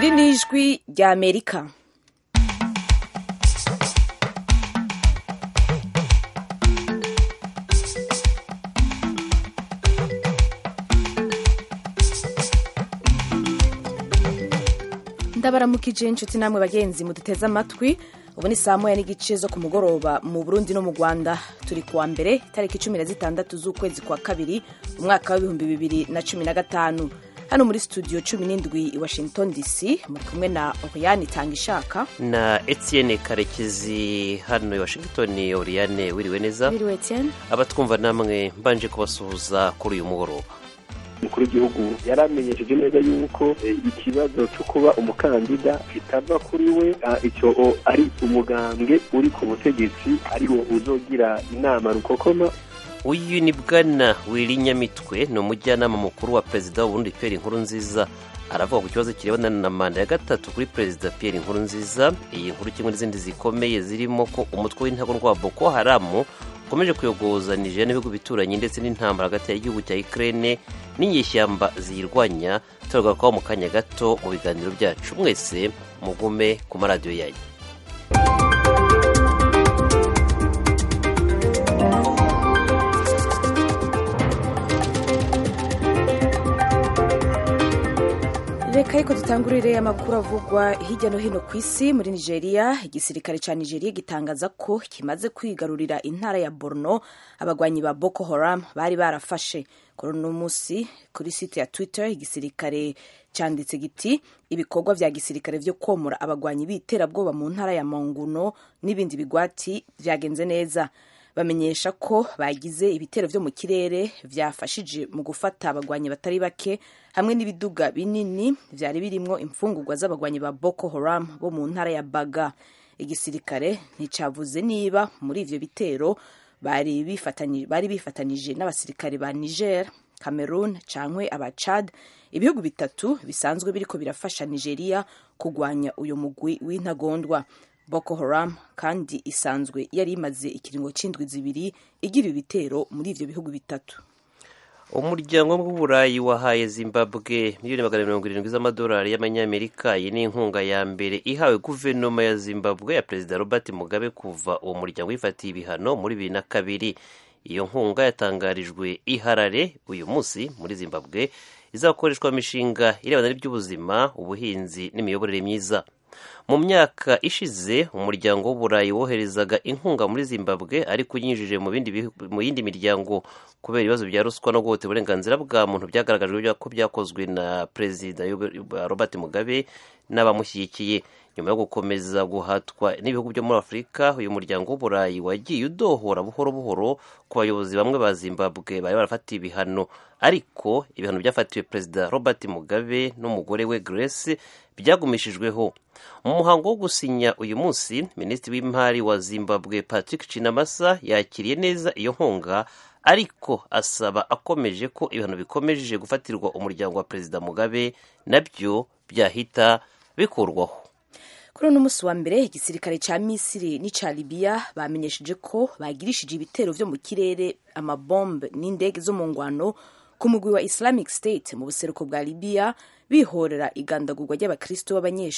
iri ni ijwi rya amerika ndabaramukije inshuti namwe bagenzi muduteze amatwi ubu ni saa moya n'igice zo ku mugoroba mu burundi no mu rwanda turi kuwa mbere itariki cumi na zitandatu z'ukwezi kwa kabiri umwaka w'ibihumbi bibiri na cumi na gatanu hano muri studio cumi n'indwi i washington dc muri kumwe na oriane itanga ishaka na etienne karekezi hano i washington oriane wiriwe neza biriwe etienne abatwumva namwe mbanje kubasuhuza kuri uyu mugoroba umukuru w'igihugu yaramenyesheje neza yuko ikibazo cyo kuba umukandida kitava kuri we icyo ari umugambwe uri ku butegetsi ariwo uzogira inama rukokoma uyu ni bwana wiri nyamitwe ni umujyanama mukuru wa perezida w'uburundi pierre inkuru nziza aravuga ku kibazo kirebana na manda ya gatatu kuri perezida pierre inkuru nziza iyi nkuru kimwe n'izindi zikomeye zirimo ko umutwe w'intagondwa wa boko haramu ukomeje kuyogoza nigeria n'ibihugu bituranye ndetse n'intambara hagati y'igihugu cya ukraine n'inyeshyamba ziyirwanya turagarukaho mu kanya gato mu biganiro byacu mwese mugume ku maradiyo yanyu reka ariko dutangurire amakuru avugwa hirya no hino ku isi muri nigeria igisirikare cya nigeria gitangaza ko kimaze kwigarurira intara ya borno abagwanyi ba boko haram bari barafashe kuri uno munsi kuri site ya twitter igisirikare cyanditse giti ibikorwa vya gisirikare vyo komora abagwanyi b'iterabwoba mu ntara ya monguno n'ibindi bigwati vyagenze neza bamenyesha ko bagize ibitero vyo mu kirere vyafashije mu gufata abagwanyi batari bake hamwe n'ibiduga binini vyari birimwo imfungurwa z'abagwanyi ba Boko Haram bo mu ntara ya Baga igisirikare nticavuze niba muri ivyo bitero bari bifatanyije bari bifatanyije n'abasirikare ba Niger Cameroon cankwe aba Chad ibihugu bitatu bisanzwe biriko birafasha Nigeria kugwanya uyu mugwi w'intagondwa Boko Haram kandi isanzwe yari imaze ikiringo c'indwi zibiri igira ibitero muri ivyo bihugu bitatu umuryango w'uburayi wahaye zimbabwe miliyoni magana mirongo irindwi z'amadolari y'amanyamerika iyi ni inkunga ya mbere ihawe guverinoma ya zimbabwe ya perezida robert mugabe kuva uwo muryango wifatiye ibihano muri bibiri na kabiri iyo nkunga yatangarijwe iharare uyu munsi muri zimbabwe izakoreshwa mishinga irebana n'iby'ubuzima ubuhinzi n'imiyoborere myiza mu myaka ishize umuryango w'uburayi woherezaga inkunga muri zimbabwe ariko unyinjije mu yindi miryango kubera ibibazo bya ruswa no guhotera uburenganzira bwa muntu byagaragajwe ko byakozwe na perezida robert mugabe n'abamushyigikiye nyuma yo gukomeza guhatwa n'ibihugu byo muri afurika uyu muryango w'uburayi wagiye udohora buhoro buhoro ku bayobozi bamwe ba zimbabwe bari barafatiye ibihano ariko ibihano byafatiwe perezida robert mugabe n'umugore we grace byagumishijweho mu muhango wo gusinya uyu munsi minisitiri w'imari wa zimbabwe patrick cinamasa yakiriye neza iyo nkunga ariko asaba akomeje ko ibihano bikomeje gufatirwa umuryango wa perezida mugabe nabyo byahita bikurwaho kuri uno munsi wa mbere igisirikare cya misiri n'icya libiya bamenyesheje ko bagirishije ibitero vyo mu kirere amabombe n'indege zo mu ngwano ku mugwi wa islamic state mu buseruko bwa libiya bihorera igandagurwa ry'abakristo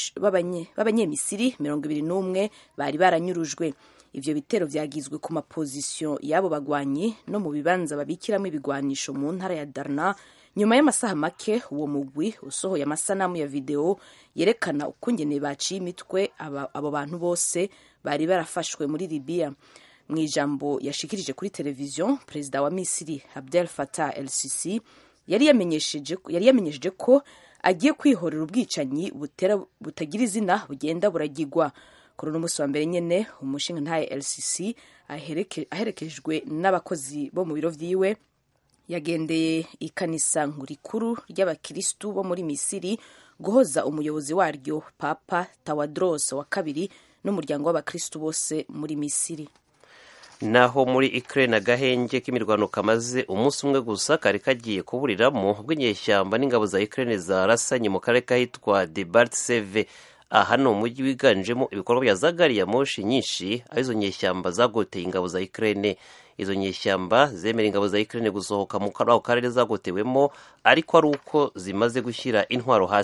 b'abanyamisiri mirongo ibiri n'umwe bari baranyurujwe ivyo bitero vyagizwe ku mapozisiyo y'abo bagwanyi no mu bibanza babikiramo ibigwanisho mu ntara ya darna nyuma y'amasaha make uwo mugwi usohoye amasanamu ya videwo yerekana ukungene baciye imitwe abo bantu bose bari barafashwe muri libiya mu ijambo yashikirije kuri televiziyo perezida wa misiri abdel fatah el sisi yari yamenyesheje ko agiye kwihorera ubwicanyi butagira izina bugenda buragigwa kuri uno munsi wa mbere nyene umushinga ntaye lcc aherekejwe n'abakozi bo mu biro vyiwe yagendeye ikanisa rikuru ry'abakirisitu bo muri misiri guhoza umuyobozi waryo papa tawadros wa kabiri n'umuryango w'abakirisitu bose muri misiri naho muri Ukraine agahenge k'imirwano kamaze umunsi umwe gusa kari kagiye kuburiramo bw'inyeshyamba n'ingabo za Ukraine zarasanye mu karere kahitwa Debaltseve aha ni umujyi wiganjemo ibikorwa bya za gari ya moshi nyinshi aho izo nyeshyamba zagoteye ingabo za Ukraine izo nyeshyamba zemera ingabo za Ukraine gusohoka mu ako karere zagotewemo ariko ari uko zimaze gushyira intwaro hasi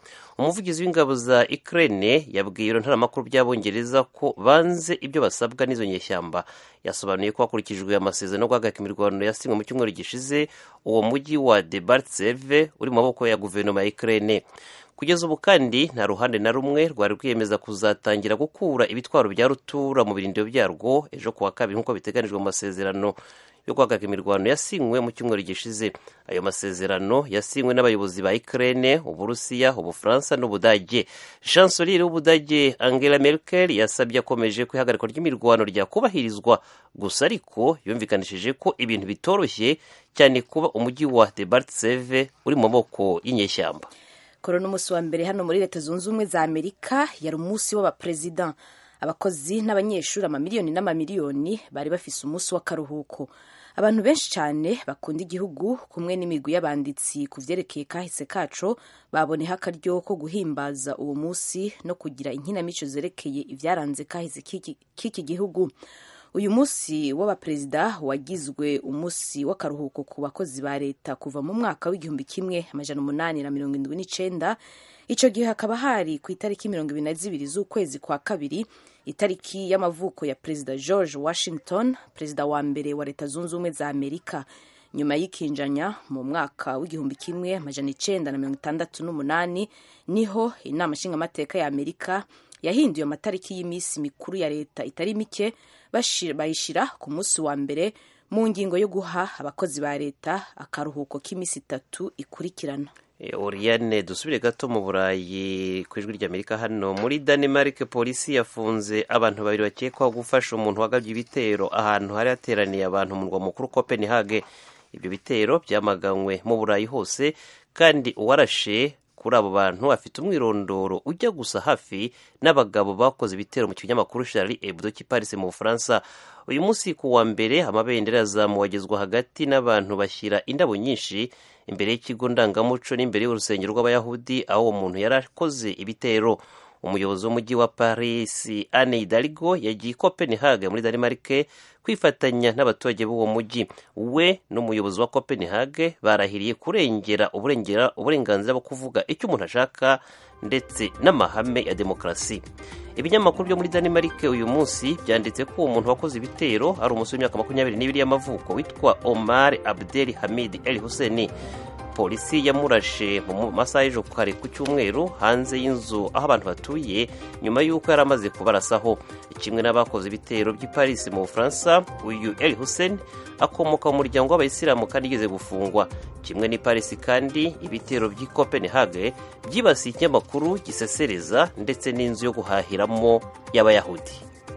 umuvugizi w'ingabo za ukraine yabwiye ibiro ntaramakuru by'abongereza ko banze ibyo basabwa n'izo nyeshyamba yasobanuye ko hakurikijwe amasezerano yo guhagarika imirwano yasinywe mu cyumweru gishize uwo mujyi wa debaltseve uri mu maboko ya guverinoma ya ukraine kugeza ubu kandi nta ruhande na rumwe rwari rwiyemeza kuzatangira gukura ibitwaro bya rutura mu birindiro byarwo ejo kuwa kabiri nk'uko biteganijwe mu masezerano yo guhagarika imirwano yasinywe mu cyumweru gishize ayo masezerano yasinywe n'abayobozi ba Ukraine uburusiya ubufaransa n'ubudage chancelier w'ubudage Angela Merkel yasabye akomeje ko ihagarikwa ry'imirwano ryakubahirizwa gusa ariko yumvikanishije ko ibintu bitoroshye cyane kuba umujyi wa Debaltseve uri mu maboko y'inyeshyamba kora n'umunsi wa mbere hano muri leta zunze ubumwe za amerika yari umunsi w'abaperezida abakozi n'abanyeshuri amamiliyoni n'amamiliyoni bari bafise umunsi w'akaruhuko abantu benshi cyane bakunda igihugu kumwe n'imigwi y'abanditsi ku vyerekeye kahise kaco baboneho akaryo ko guhimbaza uwo munsi no kugira inkinamico zerekeye ivyaranze kahise k'iki gihugu uyu munsi w'abaperezida wagizwe umunsi w'akaruhuko ku bakozi ba leta kuva mu mwaka w'igihumbi kimwe amajana umunani na mirongo indwi n'icenda ico gihe hakaba hari ku itariki mirongo ibiri na zibiri z'ukwezi kwa kabiri itariki y'amavuko ya perezida george washington perezida wa mbere wa leta zunze ubumwe za amerika nyuma y'ikinjanya mu mwaka w'igihumbi kimwe amajana icenda na mirongo itandatu n'umunani niho inama nshingamateka ya amerika yahinduye amatariki y'iminsi mikuru ya leta itari mike bayishyira ku munsi wa mbere mu ngingo yo guha abakozi ba leta akaruhuko k'iminsi itatu ikurikirana Oriane dusubire gato mu burayi ku ijwi ry'amerika hano muri Denmark polisi yafunze abantu babiri bakekwaho gufasha umuntu wagabye ibitero ahantu hari hateraniye abantu mu murwa mukuru Copenhagen ibyo bitero byamaganywe mu burayi hose kandi uwarashe kuri abo bantu afite umwirondoro ujya gusa hafi n'abagabo bakoze ibitero mu kinyamakuru Charlie Hebdo cy'i Paris mu Bufaransa uyu munsi ku wa mbere amabendera yazamuwe agezwa hagati n'abantu bashyira indabo nyinshi imbere y'ikigo ndangamuco n'imbere y'urusengero rw'abayahudi aho uwo muntu yari akoze ibitero umuyobozi w'umujyi wa paris anne hidalgo yagiye i copenhagen muri denmark kwifatanya n'abaturage b'uwo mujyi we n'umuyobozi wa copenhagen barahiriye kurengera uburenganzira bwo kuvuga icyo umuntu ashaka ndetse n'amahame ya demokarasi ibinyamakuru byo muri denmark uyu munsi byanditse ko uwo muntu wakoze ibitero ari umusore w'imyaka makumyabiri n'ibiri y'amavuko witwa omar abdel hamid el hussein polisi yamurashe mu masaha y'ejo kare ku cyumweru hanze y'inzu aho abantu batuye nyuma y'uko yari amaze kubarasaho kimwe n'abakoze ibitero by'i Paris mu Bufaransa uyu El Hussein akomoka mu muryango w'abayisilamu kandi yigeze gufungwa kimwe n'i Paris kandi ibitero by'i Copenhagen byibasiye ikinyamakuru gisesereza ndetse n'inzu yo guhahiramo y'abayahudi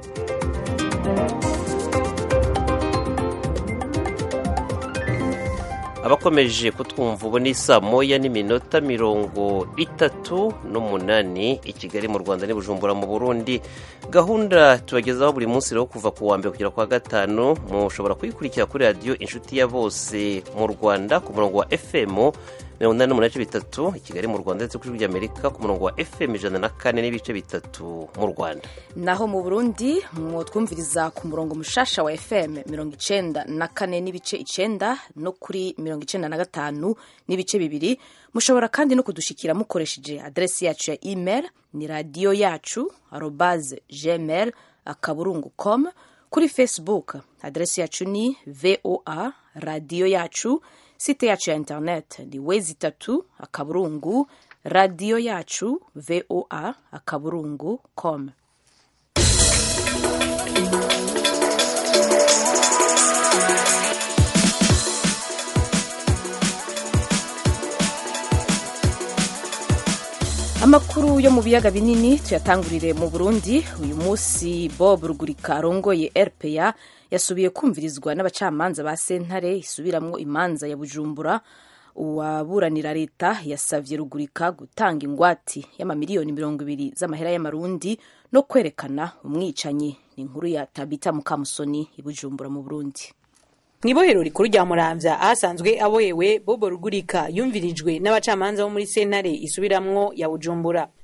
abakomeje kutwumva ubu ni saa moya n'iminota mirongo itatu n'umunani i kigali mu rwanda n'i bujumbura mu burundi gahunda tubagezaho buri munsi rero kuva ku wa mbere kugera ku wa gatanu mushobora kuyikurikira kuri radiyo inshuti ya bose mu rwanda ku murongo wa fm mirongo inani n'umunani n'ibice bitatu i kigali mu rwanda ndetse kuri ry'amerika ku murongo wa fm ijana na kane n'ibice bitatu mu rwanda naho mu burundi mwotwumviriza ku murongo mushasha wa fm mirongo icenda na kane n'ibice icenda no kuri mirongo icenda na gatanu n'ibice bibiri mushobora kandi no kudushikira mukoresheje aderesi yacu ya email ni radiyo yacu arobaze gmail akaburungu com kuri facebook aderesi yacu ni voa radiyo yacu site yacu ya internet ni wezi itatu akaburungu radiyo yacu voa akaburungu com amakuru yo mu biyaga binini tuyatangurire mu burundi uyu munsi bob rugurika arongoye rpa yasubiye kumvirizwa n'abacamanza ba sentare isubiramwo imanza ya bujumbura uwaburanira leta yasavye rugurika gutanga ingwati y'amamiliyoni mirongo ibiri z'amahera y'amarundi no kwerekana umwicanyi ni inkuru ya tabita mukamusoni i bujumbura mu burundi mw'ibohero rikuru rya muramvya ahasanzwe abohewe bobo rugurika yumvirijwe n'abacamanza bo muri sentare isubiramwo ya bujumbura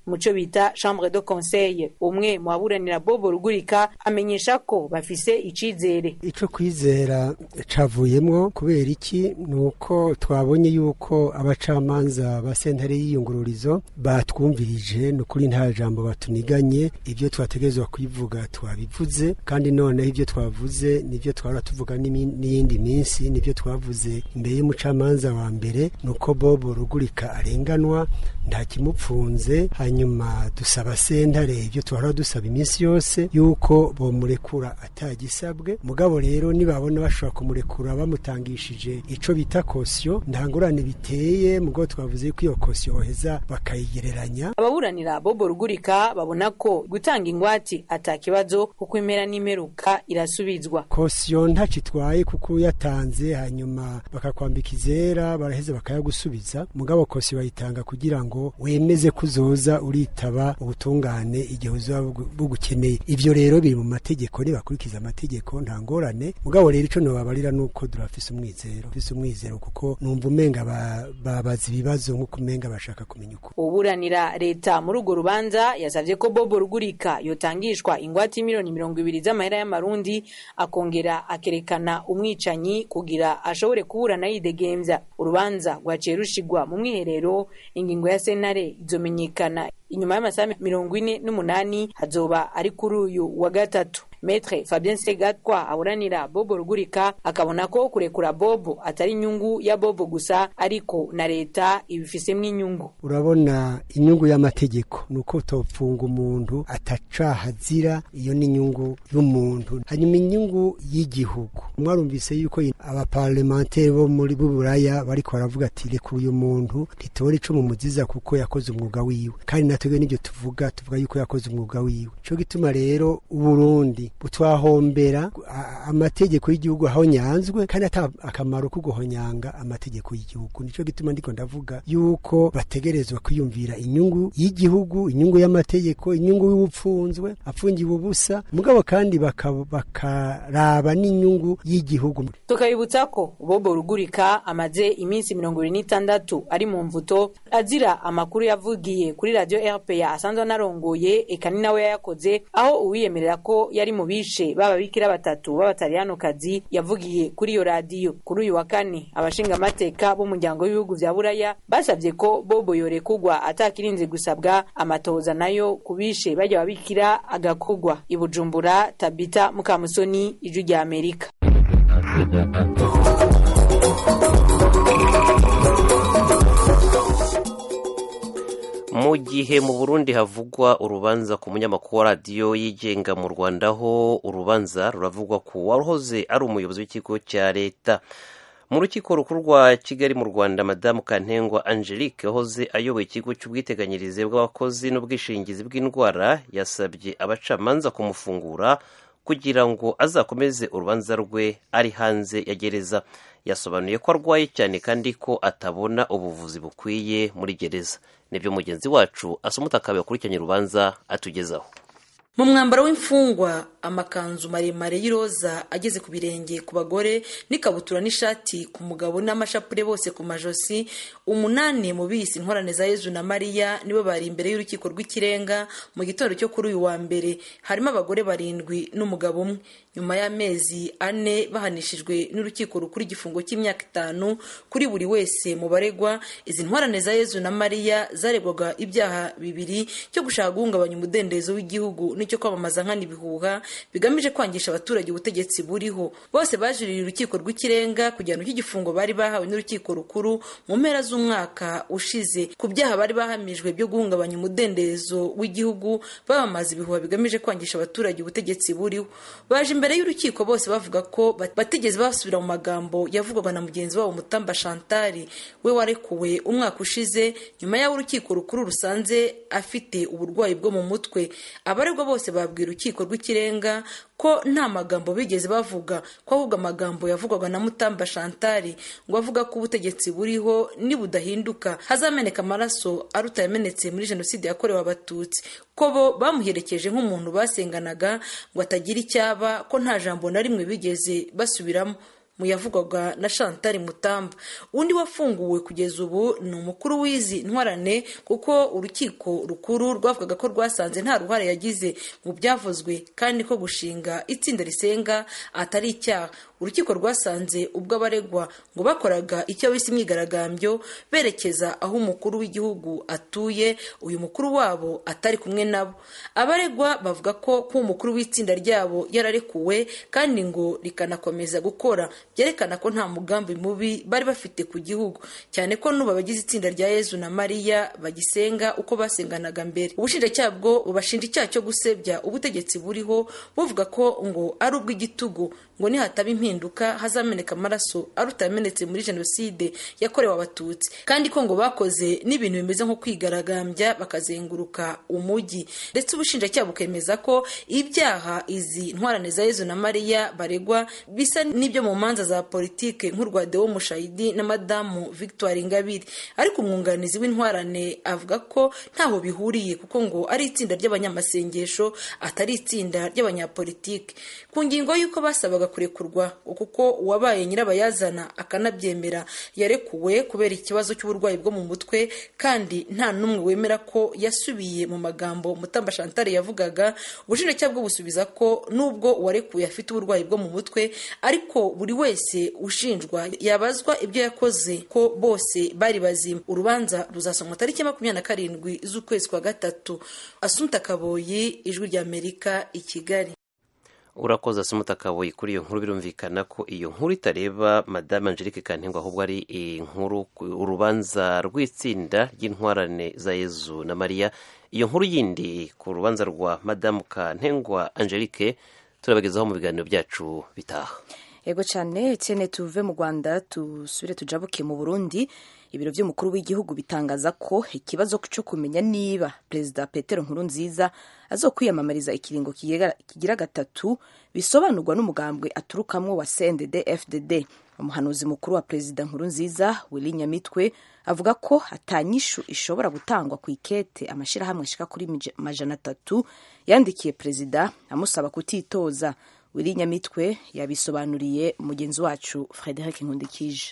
muco bita chambre de conseil umwe mu baburanira bobo rugurika amenyesha ko bafise icizere ico kwizera cavuyemwo kubera iki nuko twabonye yuko abacamanza ba sentare y'iyungururizo batwumvirije ni ukuri nta jambo batuniganye ibyo twategerezwa kubivuga twabivuze kandi noneho ibyo twavuze nibyo twahora tuvuga n'iyindi minsi nibyo twavuze imbere y'umucamanza wa mbere ni uko bobo rugurika arenganwa nta kimupfunze hanyuma dusaba sentare ibyo twahora dusaba iminsi yose yuko bomurekura atagisabwe mugabo rero nibabona bashobora kumurekura bamutangishije ico bita kosiyo nta ngorane biteye mugabo twavuze ko iyo kosiyo boheza bakayigereranya ababuranira bobo rugurika babona ko gutanga ingwati atakibazo kuko impera n'imeruka irasubizwa kosiyo ntaco itwaye kuko uyatanze hanyuma bakakwambika izera baraheza bakayagusubiza mugabo kosiyo bayitanga kugira ngo wemeze kuzoza uritaba ubutungane igihe uzaba bugukeneye ivyo rero biri mu mategeko nibakurikiza amategeko nta ngorane mugabo rero ico nobabarira nuko durafise umwizero fise umwizero kuko numva umenga babaza ibibazo nk'uko umenga bashaka kumenya uko uburanira leta muri urwo rubanza yasavye ko bobo rugurika yotangishwa ingwate miliyoni mirongo ibiri z'amahera y'amarundi akongera akerekana umwicanyi kugira ashobore kuburana yidegemvya urubanza rwaciye rushigwa mu mwiherero ingingo ya sentare izomenyekana inyuma y'amasaha mirongo ine n'umunani hazoba ari kuri uyu wa gatatu metre fabien segatwa aburanira bobo rugurika akabona ko kurekura bobo atari inyungu ya bobo gusa ariko na leta ibifisemwo inyungu urabona inyungu y'amategeko ni uko utopfunga umuntu atacaha azira iyo ni inyungu y'umuntu hanyuma inyungu y'igihugu mwarumvise yuko abaparlementeri bo muri b'uburaya bariko baravuga ati reka uyu muntu ntitubone ico mumuziza kuko yakoze umwuga wiwe kandi natwebwe n'ibyo tuvuga tuvuga yuko yakoze umwuga wiwe ico gituma rero uburundi butwahombera amategeko y'igihugu aho nyanzwe kandi ata akamaro ko guhonyanga amategeko y'igihugu nico gituma ndiko ndavuga yuko bategerezwa kwiyumvira inyungu y'igihugu inyungu y'amategeko inyungu y'ubupfunzwe apfungiwe ubusa mugabo kandi bakaraba n'inyungu y'igihugu tukabibutsa ko bobo rugurika amaze iminsi mirongo ibiri n'itandatu ari mu mvuto azira amakuru yavugiye kuri radiyo rpa asanzwe anarongoye eka ni nawe yayakoze aho uwiyemerera ko yari mu bishe b'ababikira batatu b'abataliyanokazi yavugiye kuri iyo radiyo kuri uyu wa kane abashingamateka b'umuryango w'ibihugu vya buraya basabye ko bobo yorekugwa atakirinze gusabwa amatohoza nayo ku bishe bajya babikira agakugwa i bujumbura tabita mukamusoni ijwi rya amerika mu gihe mu burundi havugwa urubanza ku munyamakuru wa radiyo yigenga mu rwanda ho urubanza ruravugwa ku wahoze ari umuyobozi w'ikigo cya leta mu rukiko rukuru rwa kigali mu rwanda madamu kantengwa angelique wahoze ayoboye ikigo cy'ubwiteganyirize bw'abakozi n'ubwishingizi bw'indwara yasabye abacamanza kumufungura kugira ngo azakomeze urubanza rwe ari hanze ya gereza yasobanuye ko arwaye cyane kandi ko atabona ubuvuzi bukwiye muri gereza nibyo mugenzi wacu asoma akabe yakurikiranye urubanza atugezaho mu mwambaro w'imfungwa amakanzu maremare y'iroza ageze ku birenge ku bagore n'ikabutura n'ishati ku mugabo n'amashapure bose ku majosi umunani mu bisi inkorane za yezu na mariya nibo bari imbere y'urukiko rw'ikirenga mu gitondo cyo kuri uyu wa mbere harimo abagore barindwi n'umugabo umwe nyuma y'amezi ane bahanishijwe n'urukiko rukuru igifungo cy'imyaka itanu kuri buri wese mu baregwa izi ntwarane za yezu na mariya zaregwaga ibyaha bibiri cyo gushaka guhungabanya umudendezo w'igihugu n'icyo kwamamaza nkana ibihuha bigamije kwangisha abaturage ubutegetsi buriho bose bajuririye urukiko rw'ikirenga kugira ngo igifungo bari bahawe n'urukiko rukuru mu mpera z'umwaka ushize ku byaha bari bahamijwe byo guhungabanya umudendezo w'igihugu bamamaza ibihuha bigamije kwangisha abaturage ubutegetsi buriho baje imbere y'urukiko bose bavuga ko batigeze basubira mu magambo yavugwaga na mugenzi wabo mutamba shantari we warekuwe umwaka ushize nyuma y'aho urukiko rukuru rusanze afite uburwayi bwo mu mutwe abaregwa bose babwira urukiko rw'ikirenga ko nta magambo bigeze bavuga ko ahubwo amagambo yavugwaga na mutamba shantari ngo avuga ko ubutegetsi buriho nibudahinduka hazameneka amaraso aruta yamenetse muri jenoside yakorewe abatutsi ko bo bamuherekeje nk'umuntu basenganaga ngo atagira icyaba ko nta jambo na rimwe bigeze basubiramo mu yavugwaga na Chantal Mutamba undi wafunguwe kugeza ubu ni umukuru w'izi ntwarane kuko urukiko rukuru rwavugaga ko rwasanze nta ruhare yagize mu byavuzwe kandi ko gushinga itsinda risenga atari icyaha urukiko rwasanze ubwo abaregwa ngo bakoraga icyo bise imyigaragambyo berekeza aho umukuru w'igihugu atuye uyu mukuru wabo atari kumwe nabo abaregwa bavuga ko kuba umukuru w'itsinda ryabo yararekuwe kandi ngo rikanakomeza gukora byerekana ko nta mugambi mubi bari bafite ku gihugu cyane ko n'ubu abagize itsinda rya yezu na mariya bagisenga uko basenganaga mbere ubushinjacyaha bwo bubashinja icyaha cyo gusebya ubutegetsi buriho buvuga ko ngo ari ubw'igitugu ngo nihataba impinduka hazameneka amaraso aruta yamenetse muri jenoside yakorewe abatutsi kandi ko ngo bakoze n'ibintu bimeze nko kwigaragambya bakazenguruka umujyi ndetse ubushinjacyaha bukemeza ko ibyaha izi ntwarane za yezu na mariya baregwa bisa n'ibyo mu manza za politike nk'urwa deo mushayidi na madamu victoire ingabire ariko umwunganizi w'intwarane avuga ko ntaho bihuriye kuko ngo ari itsinda ry'abanyamasengesho atari itsinda ry'abanyapolitike ku ngingo y'uko basabaga kurekurwa kuko uwabaye nyirabayazana akanabyemera yarekuwe kubera ikibazo cy'uburwayi bwo mu mutwe kandi nta n'umwe wemera ko yasubiye mu magambo mutamba chantal yavugaga ubushinjacyaha bwo busubiza ko nubwo uwarekuwe afite uburwayi bwo mu mutwe ariko buri wese ushinjwa yabazwa ibyo yakoze ko bose bari bazima urubanza ruzasomwa tariki ya makumyabiri na karindwi z'ukwezi kwa gatatu asunta kaboyi ijwi ry'amerika i kigali urakoze asumuta kabuye kuri iyo nkuru birumvikana ko iyo nkuru itareba madame angelique kantengwa ahubwo ari inkuru urubanza rw'itsinda ry'intwarane za yezu na mariya iyo nkuru yindi ku rubanza rwa madamu kantengwa angelique turabagezaho mu biganiro byacu bitaha yego cyane cyane tuve mu rwanda dusubire tujabuke mu burundi ibiro by'umukuru w'igihugu bitangaza ko ikibazo cyo kumenya niba perezida petero nkurunziza azo kwiyamamariza ikiringo kigira gatatu bisobanurwa n'umugambwe aturukamwo wa cndd fdd umuhanuzi mukuru wa perezida nkurunziza willy nyamitwe avuga ko atanyishu ishobora gutangwa ku ikete amashyirahamwe ashika kuri majana atatu yandikiye perezida amusaba kutitoza willy nyamitwe yabisobanuriye mugenzi wacu frederic nkundikije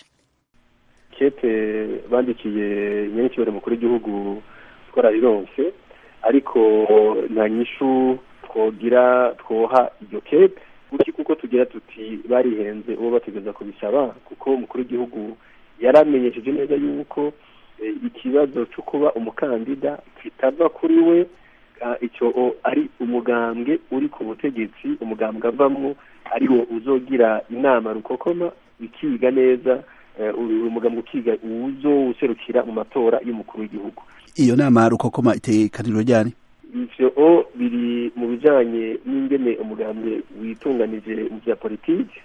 kete bandikiye nyirakibero mukuru w'igihugu twarayironse ariko nta nyishu twogira twoha iryo kete kuki kuko tugira tuti barihenze uwo bategereza kubisaba kuko umukuru w'igihugu yaramenyesheje neza yuko ikibazo cyo kuba umukandida kitava kuri we icyo ari umugambwe uri ku butegetsi umugambwe avamo ariwo uzogira inama rukokoma ikiga neza umugambwe ukiga uzo userukira mu matora y'umukuru w'igihugu iyo nama rukokoma itekaniro ryari ivyo biri mu bijanye n'ingene umugambwe witunganije mu vya politiki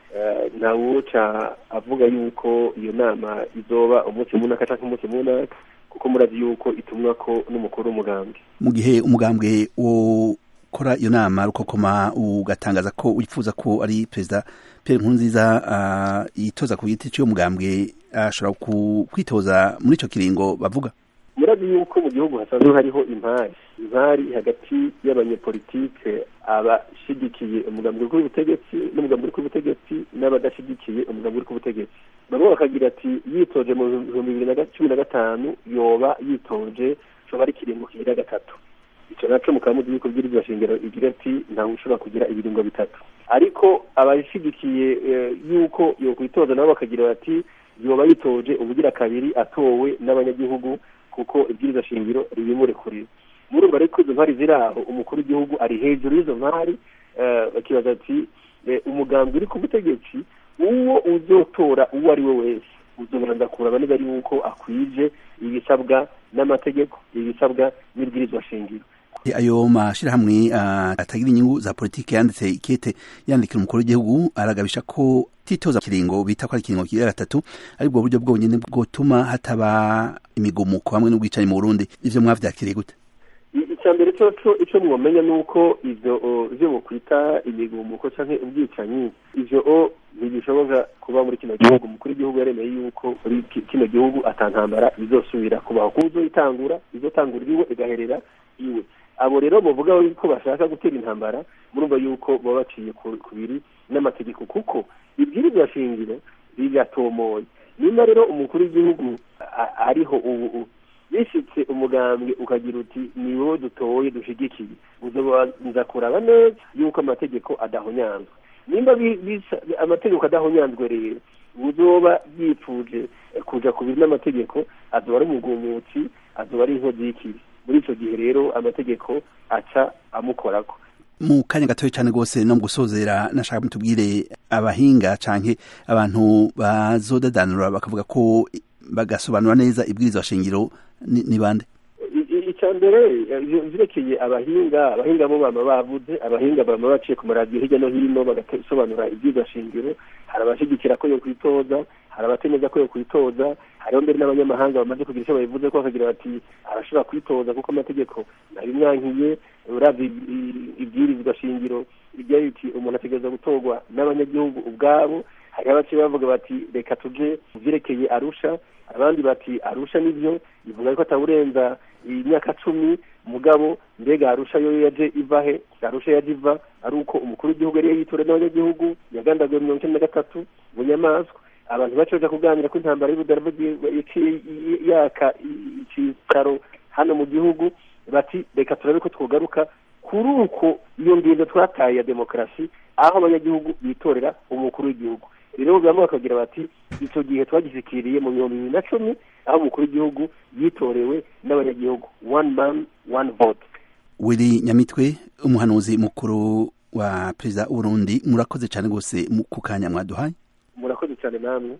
ntawuca avuga yuko iyo nama izoba umunsi munaka canke umunsi munaka kuko murazi yuko itumwa ko n'umukuru w'umugambwe mu gihe umugambwe ukora iyo nama rukokoma ugatangaza ko wifuza ko ari perezida Pierre Nkurunziza uh, yitoza ku giti cy'uwo mugambwe ashobora uh, kwitoza muri ico kiringo bavuga murazi yuko mu gihugu hasanzwe hariho impari impari hagati y'abanyepolitike abashigikiye umugambi uri k'ubutegetsi n'umugambi uri k'ubutegetsi n'abadashigikiye umugambi uri k'ubutegetsi bamwe bakagira ati yitoje mu bihumbi bibiri na cumi na gatanu yoba yitoje coba ari ikiringo kigira gatatu icyo naco mukaba muzi yuko bwirizwa shingiro igira ati ntawe ushobora kugira ibiringo bitatu ariko abashigikiye yuko yokwitoza nabo bakagira bati yoba yitoje ubugira kabiri atowe n'abanyagihugu kuko ibwirizwa shingiro ribimurekurira murumva rero ko izo mpari ziri aho umukuru w'igihugu ari hejuru y'izo mpari bakibaza ati umugambi uri ku butegetsi uwo uzotora uwo ari we wese uzobanza kuraba niba ari yuko akwije ibisabwa n'amategeko ibisabwa n'ibwirizwa shingiro ayo mashirahamwe atagira inyungu za politiki yanditse ikete yandikira umukuru w'igihugu aragabisha ko titoza kiringo bita ko ari ikiringo kigira gatatu aribwo buryo bwonyene bwotuma hataba imigumuko hamwe n'ubwicanyi mu Burundi ivyo mwavyakiriye gute icya mbere coco ico mwomenya nuko ivyo ivyo bokwita imigumuko canke ubwicanyi ivyo ntibishoboka kuba muri kino gihugu umukuru w'igihugu yaremeye yuko muri kino gihugu atantambara bizosubira kubaho kuko uzoyitangura izotangura iwe igaherera iwe abo rero bavuga ko bashaka gutera intambara murumva yuko baba baciye ku biri n'amategeko kuko ibwirizwa shingiro rigatomoye niba rero umukuru w'igihugu ariho ubu bishyitse umugambwe ukagira uti ni wowe dutoye dushigikiye uzabanza kuraba neza yuko amategeko adahonyanzwe nimba amategeko adahonyanzwe rero uzoba yipfuje kuja ku biri n'amategeko azoba ari umugumutsi azoba ari inkozi y'ikibi muri icyo gihe rero amategeko aca amukorako mu kanya gatoya cyane rwose no mu gusozera nashaka mutubwire abahinga canke abantu bazodadanura bakavuga ko bagasobanura neza ibwirizwa shingiro ni bande icya mbere zirekeye abahinga abahinga bo bama bavuze abahinga bama baciye ku maradiyo hirya no hino bagasobanura ibyiza shingiro hari abashyigikira ko yo kwitoza hari abatemeza ko yo kwitoza hariho mbere n'abanyamahanga bamaze kugira icyo babivuze ko bakagira bati arashobora kwitoza kuko amategeko ntabimwankiye uravye ibwirizwa shingiro bijya biti umuntu ategereza gutorwa n'abanyagihugu ubwabo hari abaciye bavuga bati reka tuje mu vyerekeye arusha abandi bati arusha nivyo ivuga ko atawurenza imyaka cumi mugabo mbega arusha yo yaje iva he arusha yaje iva ari uko umukuru w'igihugu yari yitora n'abanyagihugu yagandaguye mirongo icenda na gatatu mu nyamaswa abantu baca baja kuganira ko intambara y'ubudarava yaciye yaka icicaro hano mu gihugu bati reka turabe ko twogaruka kuri uko iyo ngendo twataye ya demokarasi aho abanyagihugu bitorera umukuru w'igihugu rero bamwe bakagira bati icyo gihe twagishyikiriye mu bihumbi bibiri na cumi aho umukuru w'igihugu yitorewe n'abanyagihugu one man one vote wiri nyamitwe umuhanuzi mukuru wa perezida w'uburundi murakoze cyane rwose ku kanya mwaduhaye murakoze cyane namwe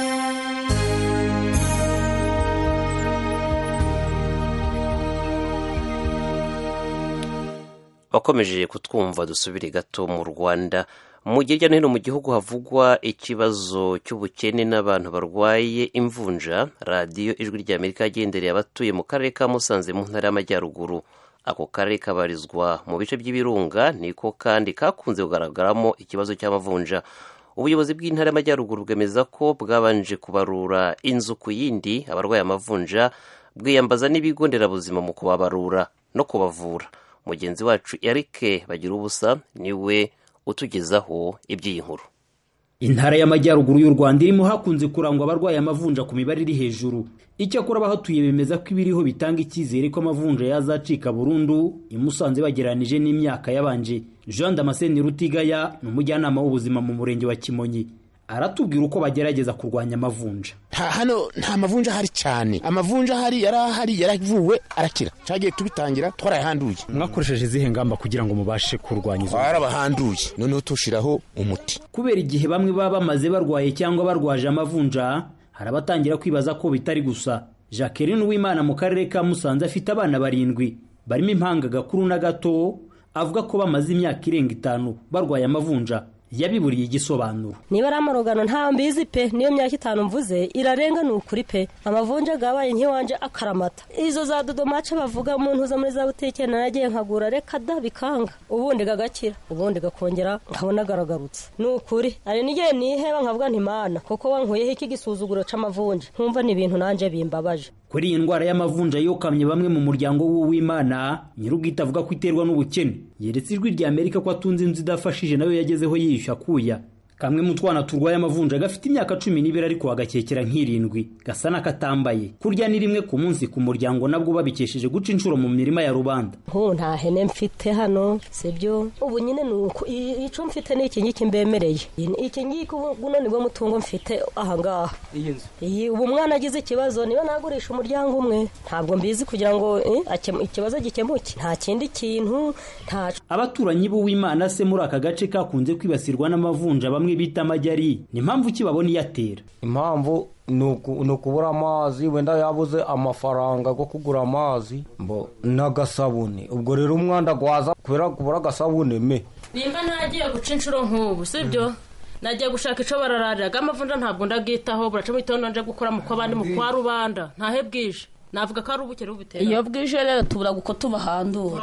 wakomeje kutwumva dusubire gato mu rwanda mu gihe hirya no hino mu gihugu havugwa ikibazo cy'ubukene n'abantu barwaye imvunja radiyo ijwi ry'amerika yagendereye abatuye mu karere ka musanze mu ntara y'amajyaruguru ako karere kabarizwa mu bice by'ibirunga niko kandi kakunze kugaragaramo ikibazo cy'amavunja ubuyobozi bw'intara y'amajyaruguru bwemeza ko bwabanje kubarura inzu ku yindi abarwaye amavunja bwiyambaza n'ibigo nderabuzima mu kubabarura no kubavura mugenzi wacu Eric bagira ubusa niwe utugezaho iby'iyi nkuru intara y'amajyaruguru y'u rwanda irimo hakunze kurangwa abarwaye amavunja ku mibare iri hejuru icyakora abahatuye bemeza ko ibiriho bitanga icyizere ko amavunja yazacika burundu imusanze bagereranije n'imyaka yabanje jean damascene rutigaya ni umujyanama w'ubuzima mu murenge wa kimonyi aratubwira uko bagerageza kurwanya amavunja hano nta mavunja ahari cyane amavunja ahari yari ahari yaravuwe arakira cyagiye tubitangira twarayahanduye mwakoresheje izihe ngamba kugira ngo mubashe kurwanya izo twarabahanduye noneho tushiraho umuti kubera igihe bamwe baba bamaze barwaye cyangwa barwaje amavunja hari abatangira kwibaza ko bitari gusa jacqueline uwimana mu karere ka musanze afite abana barindwi barimo impanga gakuru na gato avuga ko bamaze imyaka irenga itanu barwaye amavunja yabiburiye igisobanuro niba ari amarogano nta mbizi pe niyo myaka itanu mvuze irarenga ni ukuri pe amavunja gabaye nk'iwanje akaramata izo za dodomace bavuga mu ntuza muri za butike naragiye nkagura reka da bikanga ubundi gagakira ubundi gakongera nkabona garagarutse ni ukuri ari n'igihe niheba nkavuga ntimana kuko wankuyeho iki gisuzuguro c'amavunja nkumva ni ibintu nanje bimbabaje kuri iyi ndwara y'amavunja yokamye bamwe mu muryango w'uwimana nyir'ubwite avuga ko iterwa n'ubukene yeretse ijwi rya amerika ko atunze inzu idafashije nayo yagezeho yiyushya akuya kamwe mu twana turwaye amavunja gafite imyaka cumi n'ibiri ariko agakekera nk'irindwi gasa n'akatambaye kurya ni rimwe ku munsi ku muryango nabwo babikesheje guca inshuro mu mirima ya rubanda nk'ubu nta hene mfite hano sibyo ubu nyine ni uko icyo mfite ni iki ngiki mbemereye iki ngiki uno nibwo mutungo mfite ahangaha iyi nzu iyi ubu umwana agize ikibazo niba nagurisha umuryango umwe ntabwo mbizi kugira ngo ikibazo gikemuke nta kindi kintu nta abaturanyi b'uwimana se muri aka gace kakunze kwibasirwa n'amavunja bamwe bita amajyari ni impamvu ki babona iyatera impamvu ni ukubura amazi wenda yabuze amafaranga yo kugura amazi mbo n'agasabune ubwo rero umwanda gwaza kubera kubura agasabune me nimba ntagiye guca inshuro nk'ubu sibyo nagiye gushaka icyo barararira amavunja ntabwo ndabwitaho buraca mu gitondo nje gukora mu kw'abandi mu kwa rubanda ntahe bwije navuga ko ari ubukene bubitera iyo bwije rero tubura uko tubahandura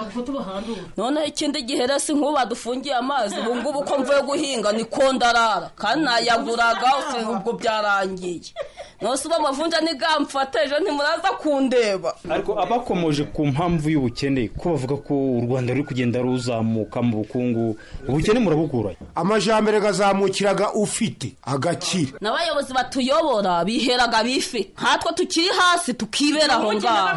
noneho ikindi gihe rero si nk'ubu badufungiye amazi ubu ngubu ko mvuye guhinga ni ko ndarara kandi nayaguraga ubwo byarangiye mwose uba amavunja ntigamfata ejo ntimuraza kundeba ariko abakomoje ku mpamvu y'ubukene ko bavuga ko u rwanda ruri kugenda ruzamuka mu bukungu ubukene murabuguranye amajambere gazamukiraga ufite agakira n'abayobozi batuyobora biheraga bife nkatwe tukiri hasi tukibera aho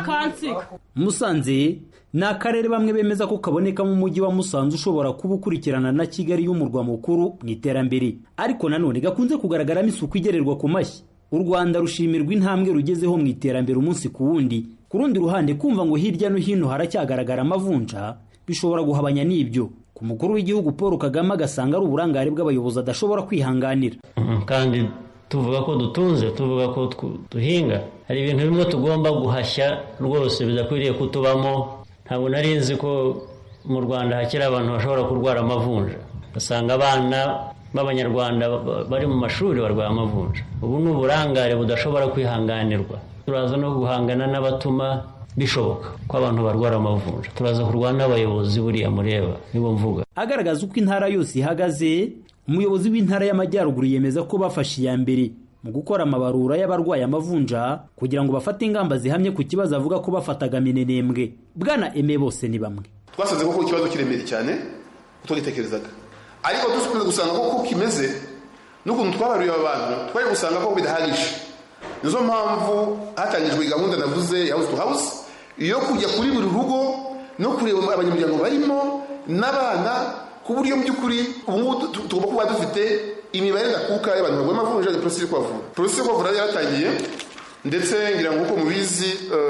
ngaho musanze ni akarere bamwe bemeza ko kaboneka mu mujyi wa musanze ushobora kuba ukurikirana na kigali y'umurwa mukuru mu iterambere ariko nanone gakunze kugaragaramo isuku igererwa ku mashyi u rwanda rushimirwa intambwe rugezeho mu iterambere umunsi ku wundi ku rundi ruhande kumva ngo hirya no hino haracyagaragara amavunja bishobora guhabanya n'ibyo ku mukuru w'igihugu paul kagame agasanga ari uburangare bw'abayobozi adashobora kwihanganira kandi tuvuga ko dutunze tuvuga ko duhinga hari ibintu bimwe tugomba guhashya rwose bidakwiriye kutubamo ntabwo nari nzi ko mu rwanda hakiri abantu bashobora kurwara amavunja ugasanga abana b'abanyarwanda bari mu mashuri barwaye amavunja ubu ni uburangare budashobora kwihanganirwa turaza no guhangana n'abatuma bishoboka ko abantu barwara amavunja turaza kurwana n'abayobozi buriya mureba nibo mvuga agaragaza uko intara yose ihagaze umuyobozi w'intara y'amajyaruguru yemeza ko bafashe iya mbere mu gukora amabarura y'abarwaye amavunja kugira ngo bafate ingamba zihamye ku kibazo avuga ko bafataga minenembwe bwana eme bose ni bamwe twasanze koko ikibazo kiremereye cyane utagitekerezaga ariko dukunze gusanga koko kimeze n'ukuntu twabaruye aba bantu twari gusanga ko bidahagije nizo mpamvu hatangijwe gahunda navuze ya house to house yo kujya kuri buri rugo no kureba abanyamuryango barimo n'abana ku buryo mu by'ukuri ubu ngubu tugomba kuba dufite imibare ndakuka y'abantu barwaye amavunja ya porosesi yo kubavura porosesi yo kubavura yaratangiye ndetse ngira ngo uko mubizi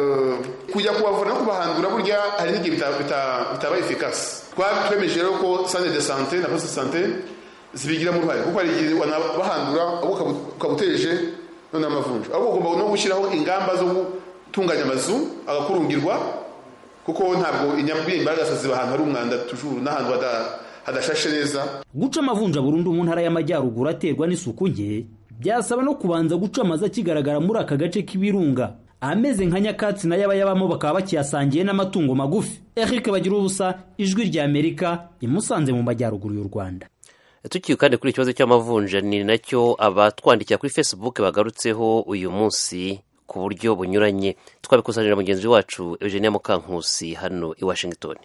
kujya kubavura no kubahandura burya hari n'igihe bitaba efikasi twemeje rero ko sante de sante na poste sante zibigiramo uruhare kuko hari igihe bahandura ukaba uteje noneho amavunja ahubwo ugomba no gushyiraho ingamba zo gutunganya amazu agakurungirwa kuko ntabwo inyabwenge imbaraga ziba ahantu hari umwanda tujuru n'ahantu hadashashe neza guca amavunja burundu mu ntara y'amajyaruguru aterwa n'isuku nke byasaba no kubanza guca amazi akigaragara muri aka gace k'ibirunga ameze nka nyakatsi nayo abayabamo bakaba bakiyasangiye n'amatungo magufi eric bagira ubusa ijwi rya amerika imusanze mu majyaruguru y'u rwanda tukiri kandi kuri ikibazo cy'amavunja ni nacyo abatwandikira kuri facebook bagarutseho uyu munsi ku buryo bunyuranye twabikusanyira mugenzi wacu eugenia mukankusi hano i washington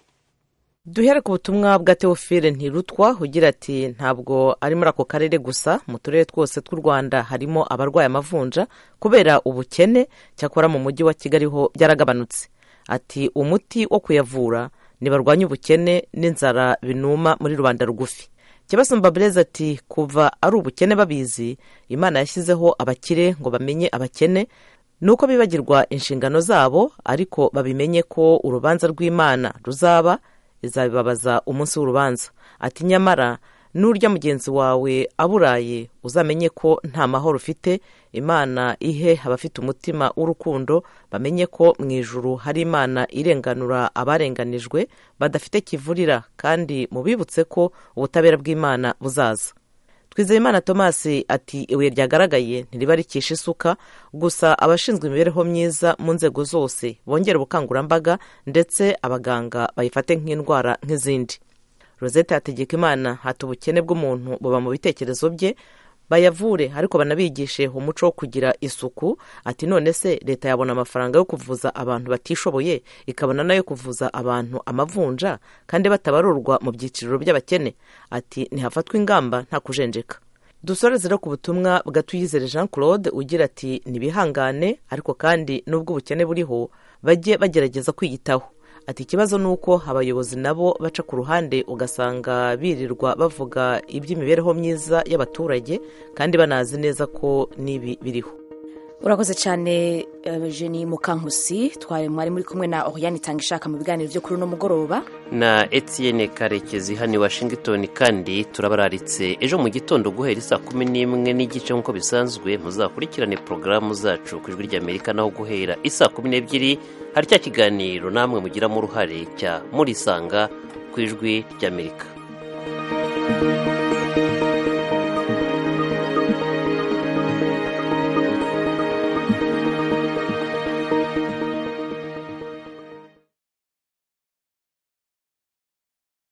duhere ku butumwa bwa teofile ntirutwa ugira ati ntabwo ari muri ako karere gusa mu turere twose tw'u rwanda harimo abarwaye amavunja kubera ubukene cyakora mu mujyi wa kigali ho byaragabanutse ati umuti wo kuyavura ntibarwanye ubukene n'inzara binuma muri rubanda rugufi kibasumba bureze ati kuva ari ubukene babizi imana yashyizeho abakire ngo bamenye abakene ni uko bibagirwa inshingano zabo ariko babimenye ko urubanza rw'imana ruzaba izabibabaza umunsi w'urubanza ati nyamara n'urya mugenzi wawe aburaye uzamenye ko nta mahoro ufite imana ihe abafite umutima w'urukundo bamenye ko mu ijuru hari imana irenganura abarenganijwe badafite kivurira kandi mubibutse ko ubutabera bw'imana buzaza twizeyimana tomasi ati ibuye ryagaragaye ntiribarikisha isuka gusa abashinzwe imibereho myiza mu nzego zose bongera ubukangurambaga ndetse abaganga bayifate nk'indwara nk'izindi rosette hategeka imana hata ubukene bw'umuntu buba mu bitekerezo bye bayavure ariko banabigishe umuco wo kugira isuku ati none se leta yabona amafaranga yo kuvuza abantu batishoboye ikabona nayo kuvuza abantu amavunja kandi batabarurwa mu byiciro by'abakene ati ntihafatwe ingamba nta kujenjeka dusoreze rero ku butumwa bwa tuyizere jean claude ugira ati ntibihangane ariko kandi n'ubwo ubukene buriho bajye bagerageza kwiyitaho ati ikibazo ni uko abayobozi nabo baca ku ruhande ugasanga birirwa bavuga iby'imibereho myiza y'abaturage kandi banazi neza ko n'ibi biriho urakoze cyane jeni mukankusi twari mwari muri kumwe na oriyani itanga ishaka mu biganiro byo kuri uno mugoroba na etienne karekezi hano i washington kandi turabararitse ejo mu gitondo guhera isaa kumi n'imwe n'igice nk'uko bisanzwe muzakurikirane porogaramu zacu ku ijwi ry'amerika naho guhera isaa kumi n'ebyiri hari cya kiganiro namwe mugiramo uruhare cya murisanga ku ijwi ry'amerika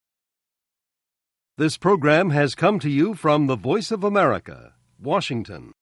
This program has come to you from the Voice of America, Washington.